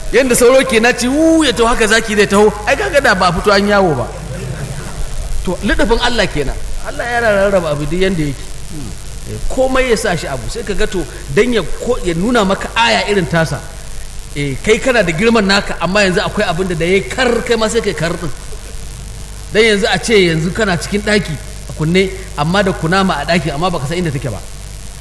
yadda sauro ke na ci wu ya taho haka zaki zai taho ai kaga da ba fito an yawo ba to lidafin Allah kenan Allah ya rarraba abu duk yanda yake komai ya sa shi abu sai ka ga to dan ya ya nuna maka aya irin tasa eh kai kana da girman naka amma yanzu akwai abin da da ya kar kai ma sai kai kar din dan yanzu a ce yanzu kana cikin daki a kunne amma da kunama a daki amma baka san inda take ba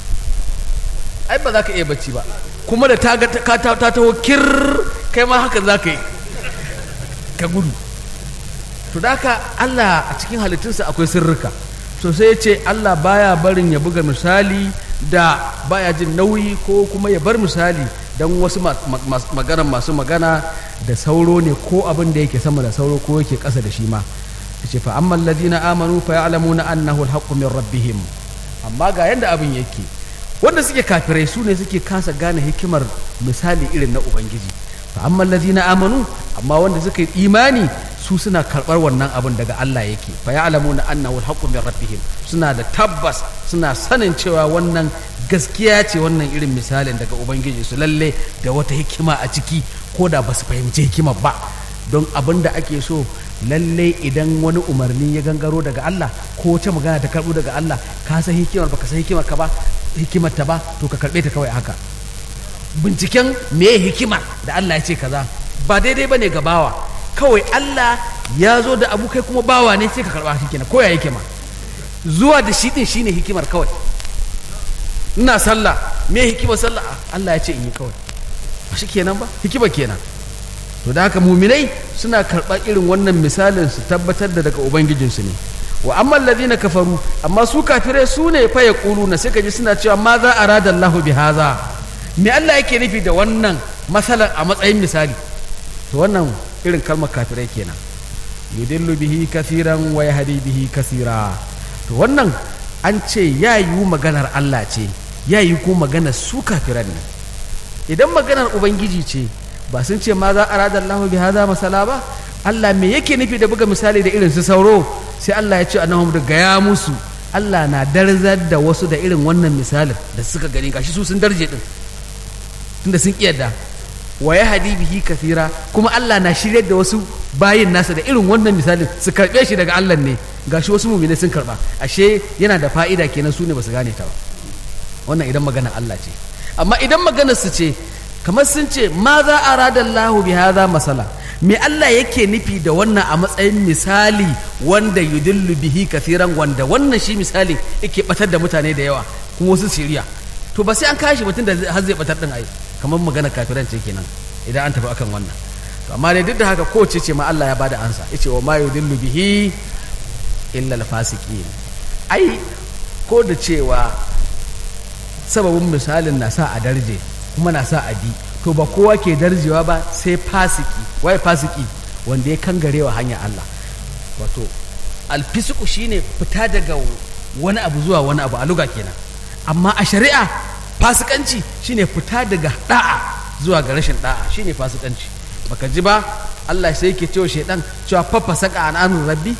ai ba za ka iya bacci ba kuma da ta ta taho kir kai ma haka za ka yi ka gudu to da haka Allah a cikin halittunsa akwai sirrika to sai ya ce Allah baya barin ya buga misali da baya jin nauyi ko kuma ya bar misali don wasu magana masu magana da sauro ne ko abin da yake sama da sauro ko yake ƙasa da shi ma ce fa amma alladhina amanu fa ya'lamuna annahu alhaqqu min rabbihim amma ga yanda abin yake wanda suke kafirai su ne suke kasa gane hikimar misali irin na ubangiji fa amma allazina amanu amma wanda suka yi imani su suna karɓar wannan abin daga Allah yake fa ya'lamuna annahu alhaqqu min rabbihim suna da tabbas suna sanin cewa wannan gaskiya ce wannan irin misalin daga ubangiji su lalle da wata hikima a ciki ko da ba su fahimci hikimar ba don abin da ake so lalle idan wani umarni ya gangaro daga Allah ko wata magana ta karɓo daga Allah ka san hikimar baka san hikimar ka ba hikimar ta ba to ka karɓe ta kawai haka binciken me hikimar da Allah ya ce kaza ba daidai bane ga bawa kawai Allah ya zo da abu kai kuma bawa ne sai ka karɓa shi kenan ko ya hikima zuwa da shi din shine hikimar kawai ina sallah me hikimar sallah Allah ya ce in yi kawai ba shi kenan ba hikimar kenan to da haka muminai suna karɓar irin wannan misalin su tabbatar da daga ubangijinsu ne wa amma alladhina kafaru amma su kafirai su ne fa yaquluna sai ka ji suna cewa ma za arada Allah bi haza me Allah yake nufi da wannan masalan a matsayin misali to wannan irin kalmar kafirai kenan yudillu bihi kathiran wa yahdi bihi kasira to wannan an ce ya yiwu maganar Allah ce ya yi ko maganar su kafiran ne idan maganar ubangiji ce ba sun ce ma za a radar lahu bi haza masala ba Allah me yake nufi da buga misali da irin su sauro sai Allah ya ce annahum da gaya musu Allah na darzar da wasu da irin wannan misalin da suka gani gashi su sun darje din tunda sun kiyarda wa ya hadi bihi kafira kuma Allah na shiryar da wasu bayin nasa da irin wannan misalin su karbe shi daga Allah ne gashi wasu mumine sun karba ashe yana da fa'ida kenan su ne ba su gane ta ba wannan idan magana Allah ce amma idan maganar su ce kamar sun ce ma za a rada Allahu bi hadha masala me Allah yake nufi da wannan a matsayin misali wanda yudillu bihi kathiran wanda wannan shi misali yake batar da mutane da yawa kuma wasu siriya to ba sai an kashi mutum da har zai batar din ai kamar magana kafiran ce kenan idan an tafi akan wannan to amma dai duk da haka ko ce ma Allah ya bada ansa yace wa ma yudillu bihi illa al-fasiqin ai ko da cewa sababin misalin na sa a darje kuma na sa a bi to ba kowa ke darjewa ba sai fasiki wai fasiki wanda ya kangare wa hanyar Allah wato alfisiku shine fita daga wani abu zuwa wani abu a luga kenan amma a shari'a fasikanci shine fita daga da'a zuwa ga rashin da'a shine fasikanci baka ji ba Allah sai yake cewa shaidan cewa fafa saka an amrin rabbi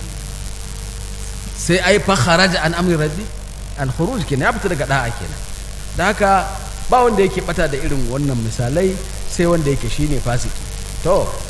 sai ai fa kharaja an amri rabbi al khuruj kenan ya fita daga da'a kenan da haka ba wanda yake bata da irin wannan misalai sai wanda yake shine fasiki to